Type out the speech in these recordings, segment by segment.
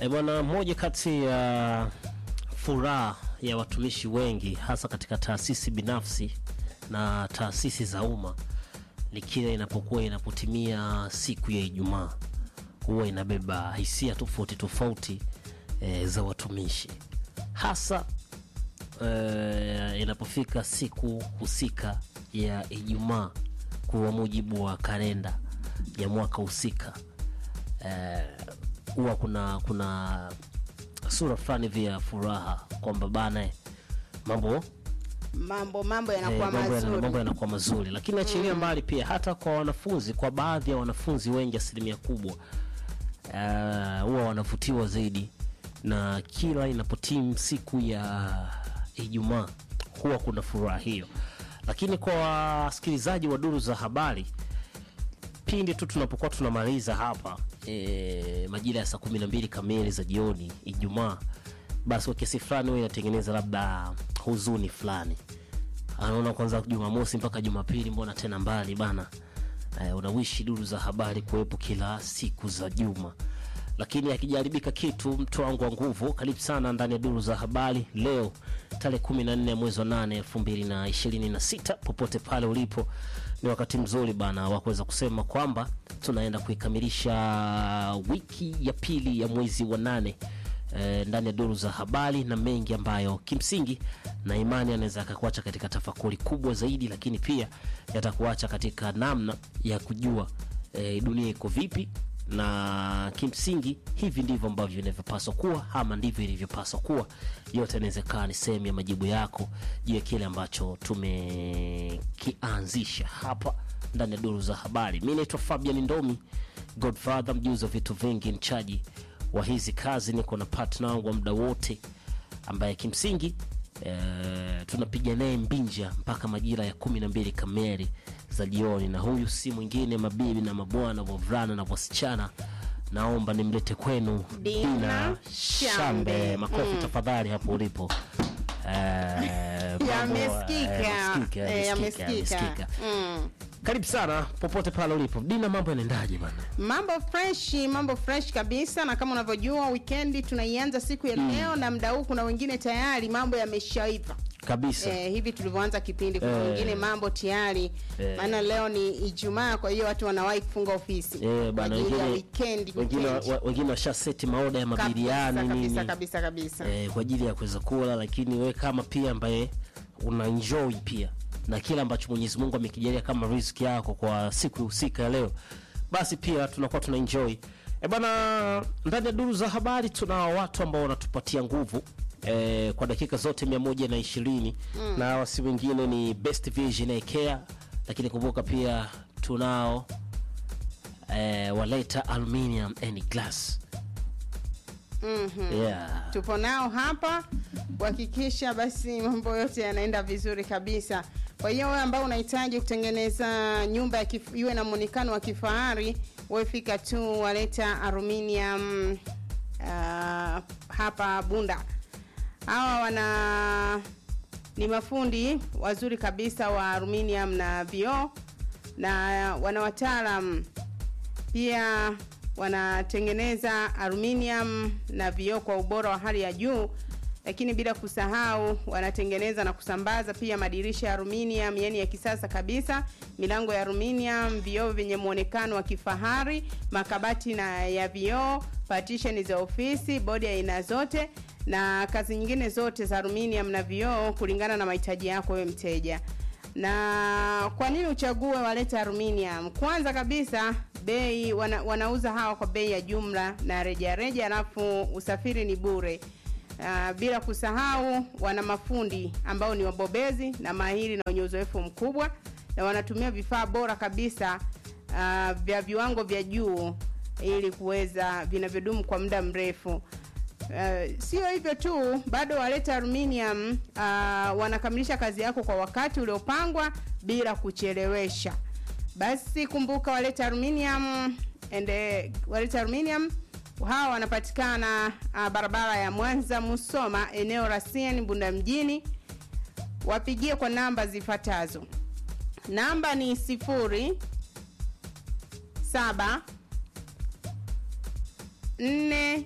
E bwana, moja kati ya furaha ya watumishi wengi hasa katika taasisi binafsi na taasisi za umma ni kile inapokuwa inapotimia siku ya Ijumaa, huwa inabeba hisia tofauti tofauti e, za watumishi hasa e, inapofika siku husika ya Ijumaa kwa mujibu wa kalenda ya mwaka husika huwa eh, kuna kuna sura fulani hivi ya furaha kwamba bana mambo mambo mambo eh, yanakuwa mambo yana- mazuri mambo yanakuwa mazuri, lakini achilia mbali pia hata kwa wanafunzi, kwa baadhi ya wanafunzi wengi, asilimia kubwa eh, huwa wanavutiwa zaidi na kila inapotimu siku ya Ijumaa huwa kuna furaha hiyo, lakini kwa wasikilizaji wa duru za habari pindi tu tunapokuwa tunamaliza hapa e, majira ya saa kumi na mbili kamili za jioni Ijumaa, basi kwa kiasi fulani huwa inatengeneza labda huzuni fulani. Anaona kwanza Jumamosi mpaka Jumapili, mbona tena mbali bana. E, unawishi duru za habari kuwepo kila siku za juma, lakini akijaribika kitu, mtu wangu wa nguvu, karibu sana ndani ya duru za habari leo tarehe 14 ya mwezi wa 8 2026. Popote pale ulipo, ni wakati mzuri bana wa kuweza kusema kwamba tunaenda kuikamilisha wiki ya pili ya mwezi wa nane eh, ndani ya duru za habari na mengi ambayo kimsingi na imani anaweza akakuacha katika tafakuri kubwa zaidi, lakini pia yatakuacha katika namna ya kujua eh, dunia iko vipi na kimsingi hivi ndivyo ambavyo inavyopaswa kuwa ama ndivyo ilivyopaswa kuwa. Yote inaweza kaa ni sehemu ya majibu yako juu ya kile ambacho tumekianzisha hapa ndani ya duru za habari. Mi naitwa Fabian Ndomi, Godfather, mjuzi wa vitu vingi, mchaji wa hizi kazi. Niko na partner wangu wa muda wote ambaye kimsingi eh, tunapiga naye mbinja mpaka majira ya kumi na mbili kamili za jioni, na huyu si mwingine, mabibi na mabwana, wavulana na wasichana, naomba nimlete kwenu Dina Dina Shambe. Shambe. Makofi tafadhali hapo ulipo. Eh, mambo, yamesikika eh, yamesikika, Eh, yamesikika, yamesikika yamesikika. Mm. Karibu sana popote pale ulipo. Dina, mambo yanaendaje bana? mambo fresh mambo fresh kabisa na kama unavyojua wikendi tunaianza siku ya leo na mda huu kuna wengine tayari mambo yameshaiva Kabisa. Eh, hivi tulivyoanza kipindi kuna Eh. wengine mambo tayari Eh. maana leo ni Ijumaa kwa hiyo watu wanawahi kufunga ofisi Eh, bana Kwa ajili ya wengine weekend, wengine weekend. wa- wengine washaseti maoda ya kabisa mabiliani kabisa nini kabisa kabisa eh, kwa ajili ya kuweza kula, lakini we kama pia ambaye una enjoy pia na kile ambacho Mwenyezi Mungu amekijalia kama riziki yako kwa siku husika ya leo, basi pia tunakuwa tuna enjoy. E bana, ndani ya duru za habari tuna watu ambao wanatupatia nguvu eh, kwa dakika zote mia moja na ishirini na hawa si wengine ni Best Vision Eye Care, lakini kumbuka pia tunao eh, waleta aluminium and glass Mhm. yeah. tupo nao hapa kuhakikisha basi mambo yote yanaenda vizuri kabisa kwa hiyo wewe ambao unahitaji kutengeneza nyumba ya kif- iwe na mwonekano wa kifahari wefika tu waleta aluminium uh, hapa bunda hawa wana ni mafundi wazuri kabisa wa aluminium na vioo na wana wataalam pia wanatengeneza aluminium na vioo kwa ubora wa hali ya juu lakini bila kusahau wanatengeneza na kusambaza pia madirisha ya aluminium yani ya kisasa kabisa milango ya aluminium vioo vyenye muonekano wa kifahari makabati na ya vioo partition za ofisi bodi ya aina zote na kazi nyingine zote za aluminium na vioo kulingana na mahitaji yako wewe mteja na kwa nini uchague waleta aluminium kwanza kabisa bei wana, wanauza hawa kwa bei ya jumla na rejareja alafu usafiri ni bure uh, bila kusahau wana mafundi ambao ni wabobezi na mahiri na wenye uzoefu mkubwa na wanatumia vifaa bora kabisa uh, vya viwango vya juu ili kuweza vinavyodumu kwa muda mrefu Uh, sio hivyo tu bado waleta aluminium uh, wanakamilisha kazi yako kwa wakati uliopangwa bila kuchelewesha basi kumbuka waleta aluminium and uh, waleta aluminium hawa wanapatikana uh, barabara ya mwanza musoma eneo la cn bunda mjini wapigie kwa namba zifuatazo namba ni sifuri saba nne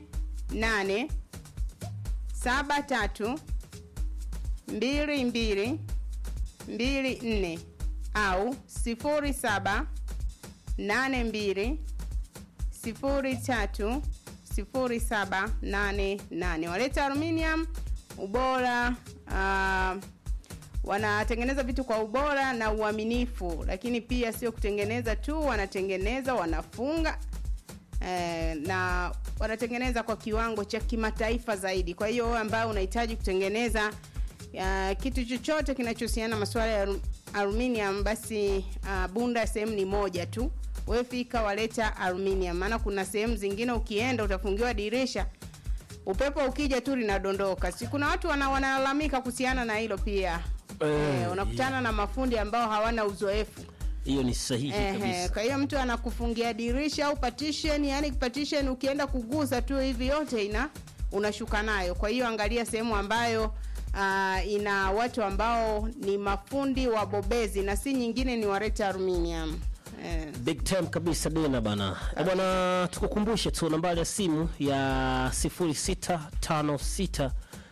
nane saba tatu mbili mbili mbili nne au sifuri saba nane mbili sifuri tatu sifuri saba nane nane waleta aluminium ubora uh, wanatengeneza vitu kwa ubora na uaminifu lakini pia sio kutengeneza tu wanatengeneza wanafunga eh, na wanatengeneza kwa kiwango cha kimataifa zaidi kwa hiyo wewe ambaye unahitaji kutengeneza uh, kitu chochote kinachohusiana na masuala ya alu- aluminium basi uh, bunda sehemu ni moja tu wewe fika waleta aluminium maana kuna sehemu zingine ukienda utafungiwa dirisha upepo ukija tu linadondoka si kuna watu wana- wanalalamika kuhusiana na hilo pia Eh, eh, unakutana na mafundi ambao hawana uzoefu hiyo ni sahihi Ehe, kabisa kwa hiyo mtu anakufungia dirisha au partition yani partition ukienda kugusa tu hivi yote ina unashuka nayo kwa hiyo angalia sehemu ambayo uh, ina watu ambao ni mafundi wabobezi na si nyingine ni wareta aluminium eh. big time kabisa dena bana Eh, bwana tukukumbushe tu nambari ya simu ya 0656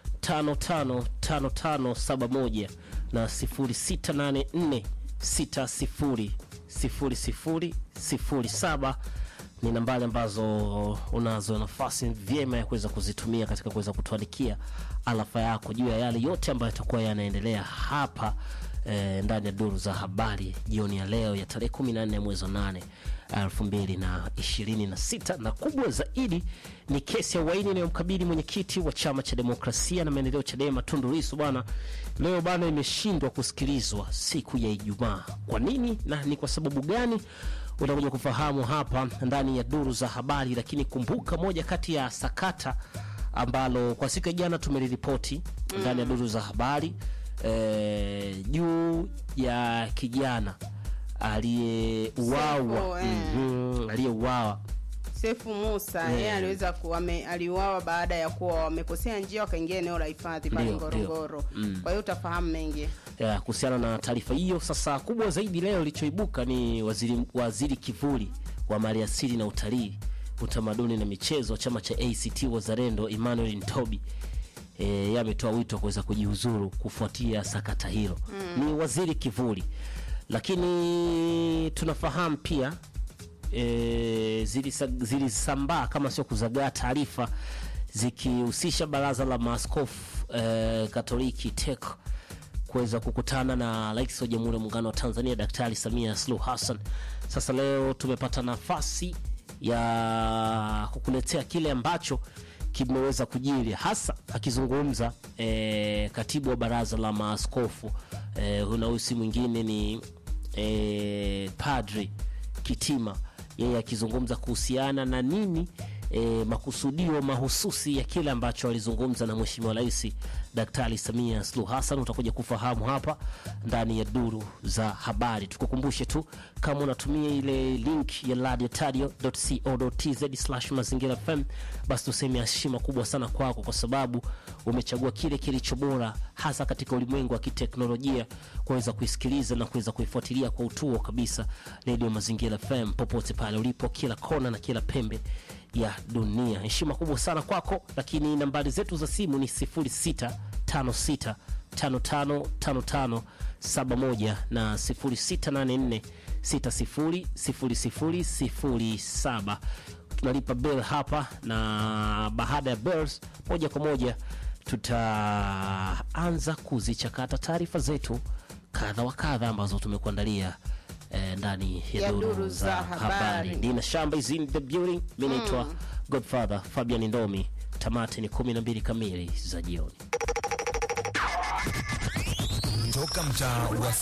555571 na 0684 600007 ni nambari ambazo unazo nafasi vyema ya kuweza kuzitumia katika kuweza kutuandikia alafa yako juu ya yale yote ambayo yatakuwa yanaendelea hapa eh, ndani ya duru za habari jioni ya leo ya tarehe 14 ya mwezi wa 8 2026 na kubwa zaidi ni kesi ya uhaini inayomkabili mwenyekiti wa chama cha demokrasia na maendeleo chadema tundu lissu bwana leo bana imeshindwa kusikilizwa siku ya ijumaa kwa nini na ni kwa sababu gani utakuja kufahamu hapa ndani ya duru za habari lakini kumbuka moja kati ya sakata ambalo kwa siku ya jana tumeliripoti ndani ya duru za habari eh, juu ya kijana aliyeuawa Sefu, eh. Mhm, aliyeuawa sefu musa yeye aliweza ku- ame- aliuawa baada ya kuwa wamekosea njia wakaingia eneo la hifadhi pale Ndio, ndio. ngorongoro kwa hiyo utafahamu mengi ya, kuhusiana na taarifa hiyo. Sasa kubwa zaidi leo ilichoibuka ni waziri, waziri kivuli wa maliasili na utalii, utamaduni na michezo wa chama cha ACT Wazalendo Emmanuel Ntobi e, yeye ametoa wito wa kuweza kujiuzuru kufuatia sakata hilo mm. Ni waziri kivuli, lakini tunafahamu pia e, zilisa- zilisambaa kama sio kuzagaa taarifa zikihusisha baraza la maaskofu e, Katoliki TEC kuweza kukutana na rais wa Jamhuri ya Muungano wa Tanzania Daktari Samia Suluhu Hassan. Sasa leo tumepata nafasi ya kukuletea kile ambacho kimeweza kujiri, hasa akizungumza e, katibu wa baraza la maaskofu e, na huyu si mwingine ni e, Padri Kitima, yeye akizungumza kuhusiana na nini e, makusudio mahususi ya kile ambacho alizungumza na Mheshimiwa Rais Daktari Samia Suluhu Hassan. Utakuja kufahamu hapa ndani ya duru za habari. Tukukumbushe tu kama unatumia ile link ya radiotadio.co.tz mazingira FM, basi tuseme heshima kubwa sana kwako, kwa sababu umechagua kile kilicho bora, hasa katika ulimwengu wa kiteknolojia, kuweza kuisikiliza na kuweza kuifuatilia kwa utuo kabisa redio Mazingira FM popote pale ulipo, kila kona na kila pembe ya dunia. Heshima kubwa sana kwako, lakini nambari zetu za simu ni 0656 555571 na 0684 600007. Tunalipa bell hapa, na baada ya bells, moja kwa moja tutaanza kuzichakata taarifa zetu kadha wa kadha ambazo tumekuandalia eh, ndani ya Ya duru duru za za habari. habari. Dina Shamba is in the building. Mi naitwa Godfather Fabian Ndomi. Tamati ni 12 kamili za jioni. Toka mtaa wa